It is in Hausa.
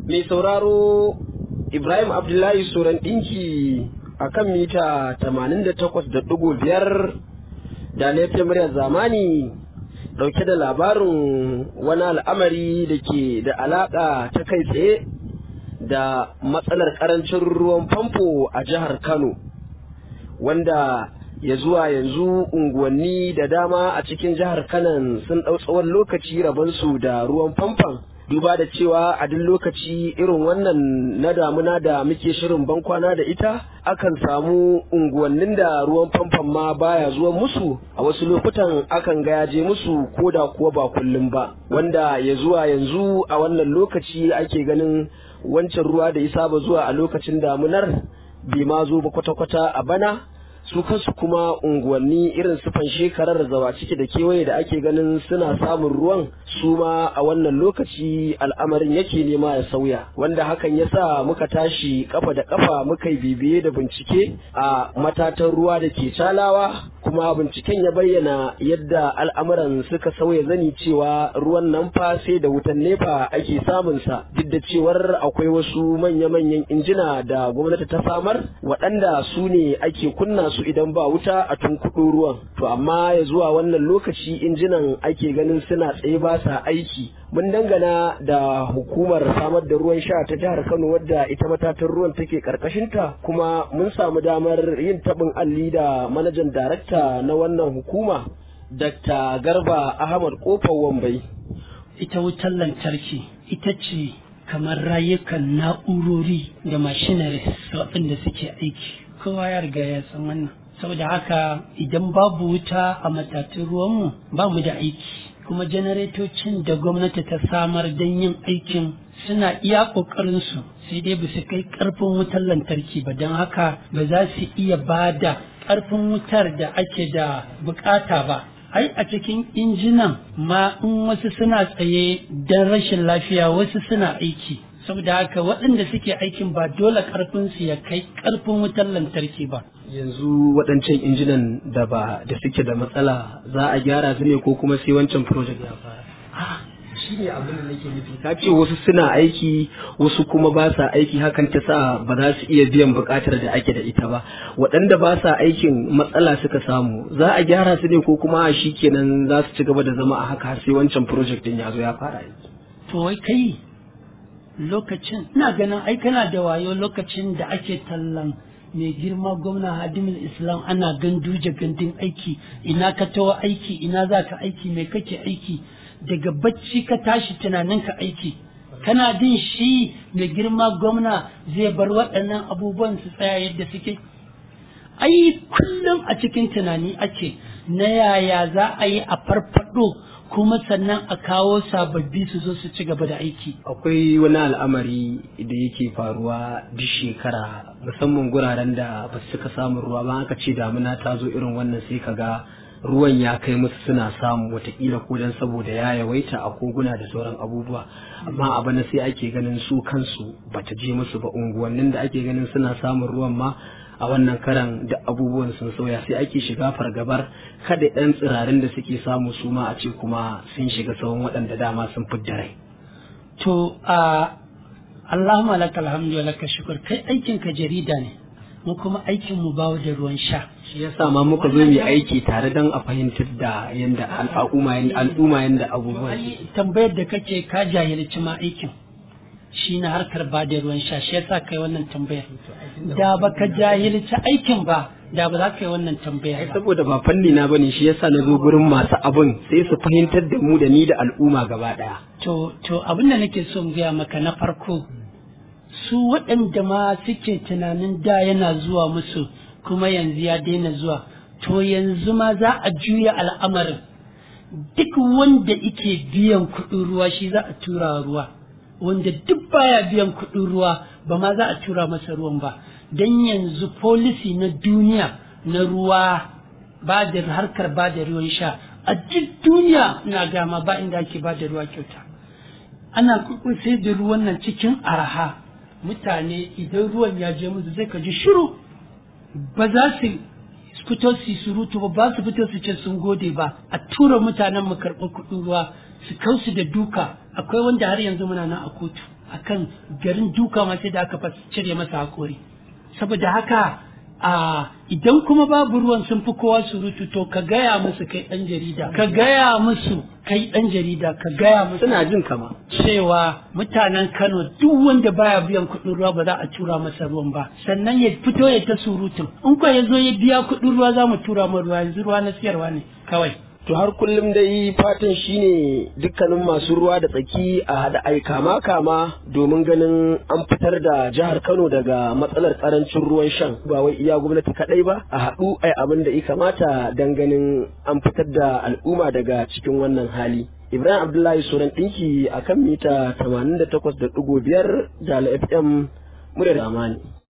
mai sauraro Ibrahim Abdullahi Soran ɗinki a kan mita 88.5 da laifin muryar zamani ɗauke da labarin wani al'amari da ke da alaƙa ta kai tsaye da matsalar ƙarancin ruwan famfo a jihar Kano wanda ya zuwa yanzu unguwanni da dama a cikin jihar Kano sun ɗau tsawon lokaci rabonsu da ruwan famfon duba da cewa a duk lokaci irin wannan na damuna da muke shirin bankwana da ita akan samu unguwannin da ruwan famfon ma baya zuwa musu a wasu lokutan akan ga ya je musu ko da kuwa ba kullum ba wanda ya zuwa yanzu a wannan lokaci ake ganin wancan ruwa da ya saba zuwa a lokacin damunar bai ma zo ba kwata-kwata a bana su kansu kuma unguwanni irin sufan shekarar zawa ciki da kewaye da ake ganin suna samun ruwan su ma a wannan lokaci al'amarin yake nema ya sauya wanda hakan ya sa muka tashi kafa da kafa muka yi bibiye da bincike a matatan ruwa da ke calawa kuma binciken ya bayyana yadda al'amuran suka sauya zani cewa ruwan nan fa sai da wutan nefa ake samunsa duk da cewar akwai wasu manya-manyan injina da gwamnati ta samar waɗanda su ne ake kunna su idan ba wuta a tunkuɗo ruwan to amma ya zuwa wannan lokaci injinan ake ganin suna tsaye ba sa aiki mun dangana da hukumar samar da ruwan sha ta jihar kano wadda ita matatan ruwan take karkashinta kuma mun samu damar yin taɓin alli da manajan darakta na wannan hukuma dr garba ahmad kofar wambai ita wutar lantarki ita ce kamar rayukan na'urori da machineries waɗanda suke aiki kowa ya riga ya san wannan saboda haka idan babu wuta a matatun ruwanmu ba mu da aiki kuma janaretocin da gwamnati ta samar don yin aikin suna iya ƙoƙarinsu sai dai ba su kai ƙarfin wutar lantarki ba don haka ba za su iya ba da ƙarfin wutar da ake da bukata ba ai a cikin injinan ma in wasu suna tsaye don rashin lafiya wasu suna aiki saboda haka waɗanda suke aikin ba dole ƙarfinsu ya kai ƙarfin wutar lantarki ba yanzu waɗancan injinan da ba da suke da matsala za a gyara su ne ko kuma sai wancan project ya fara shi ne abin da nake nufi ka ce wasu suna aiki wasu kuma ba sa aiki hakan ta sa ba za su iya biyan buƙatar da ake da ita ba waɗanda ba sa aikin matsala suka samu za a gyara su ne ko kuma shi kenan za su ci gaba da zama a haka sai wancan project din ya zo ya fara aiki to wai kai lokacin ina ganin ai kana da wayo lokacin da ake tallan mai girma gwamna hadimul islam ana ganduje gandun aiki ina ka tawo aiki ina za ka aiki mai kake aiki daga bacci ka tashi tunanin ka aiki kana din shi mai girma gwamna zai bar waɗannan abubuwan su tsaya yadda suke ai kullum a cikin tunani ake na yaya za a yi a farfado kuma sannan a kawo sababbi su zo su ci gaba da aiki. Akwai wani al'amari da yake faruwa duk shekara musamman guraren da ba su suka samun ruwa ba aka ce damuna ta zo irin wannan sai ka ga ruwan ya kai musu suna samu watakila ko dan saboda ya yawaita a koguna da sauran abubuwa amma a bana sai ake ganin su kansu bata je musu ba unguwannin da ake ganin suna samun ruwan ma a wannan karan da abubuwan sun sauya sai ake shiga fargabar kada ɗan tsirarin da suke samu su ma a ce kuma sun shiga tsawon waɗanda dama sun fidda rai. To a Allahumma lakal hamdu wa laka shukur kai aikin ka jarida ne mu kuma aikin mu bawo da ruwan sha. Shi yasa ma muka zo mu aiki tare don a fahimtar da yanda al'umma al'umma yanda abubuwa. Tambayar da kake ka jahilci ma aikin. shi na harkar ba da ruwan sha shi yasa kai wannan tambayar da baka jahilci aikin ba da ba za ka yi wannan tambayar ba saboda ba fanni na bane shi yasa na zo gurin masu abin sai su fahimtar da mu da ni da al'umma gaba daya to to abin da nake so in gaya maka na farko su waɗanda ma suke tunanin da yana zuwa musu kuma yanzu ya daina zuwa to yanzu ma za a juya al'amarin duk wanda ike biyan kuɗin ruwa shi za a tura ruwa wanda duk baya biyan kuɗin ruwa ba ma za a tura masa ruwan ba don yanzu folisi na duniya na ruwa ba da harkar ba da ruwan sha a duk duniya na gama ba inda ake ba da ruwa kyauta ana sai da ruwan nan cikin araha mutane idan ruwan ya je musu zai ka ji shiru ba za su fito su surutu ba ba su fito su ce sun gode ba a tura mutanen mu karɓar kuɗin ruwa su kausu da duka akwai wanda har yanzu muna nan a kotu akan garin duka ma sai da aka fas- cire masa hakori saboda haka a idan kuma babu ruwan sun fi kowa surutu to ka gaya musu kai dan jarida ka gaya musu kai dan jarida ka gaya musu suna jin kama cewa mutanen Kano duk wanda baya biyan kuɗin ruwa ba za a tura masa ruwan ba sannan ya fito ya ta surutun in ko ya zo ya biya kuɗin ruwa za mu tura mu ruwa yanzu ruwa na siyarwa ne kawai to har kullum dai fatan shine dukkanin masu ruwa da tsaki a haɗa ai kama kama domin ganin an fitar da jihar Kano daga matsalar karancin ruwan shan ba wai iya gwamnati kadai ba a haɗu ai abin da ya kamata dan ganin an fitar da al'umma daga cikin wannan hali Ibrahim Abdullahi Suran ɗinki a kan mita 88.5 da FM muryar Amani.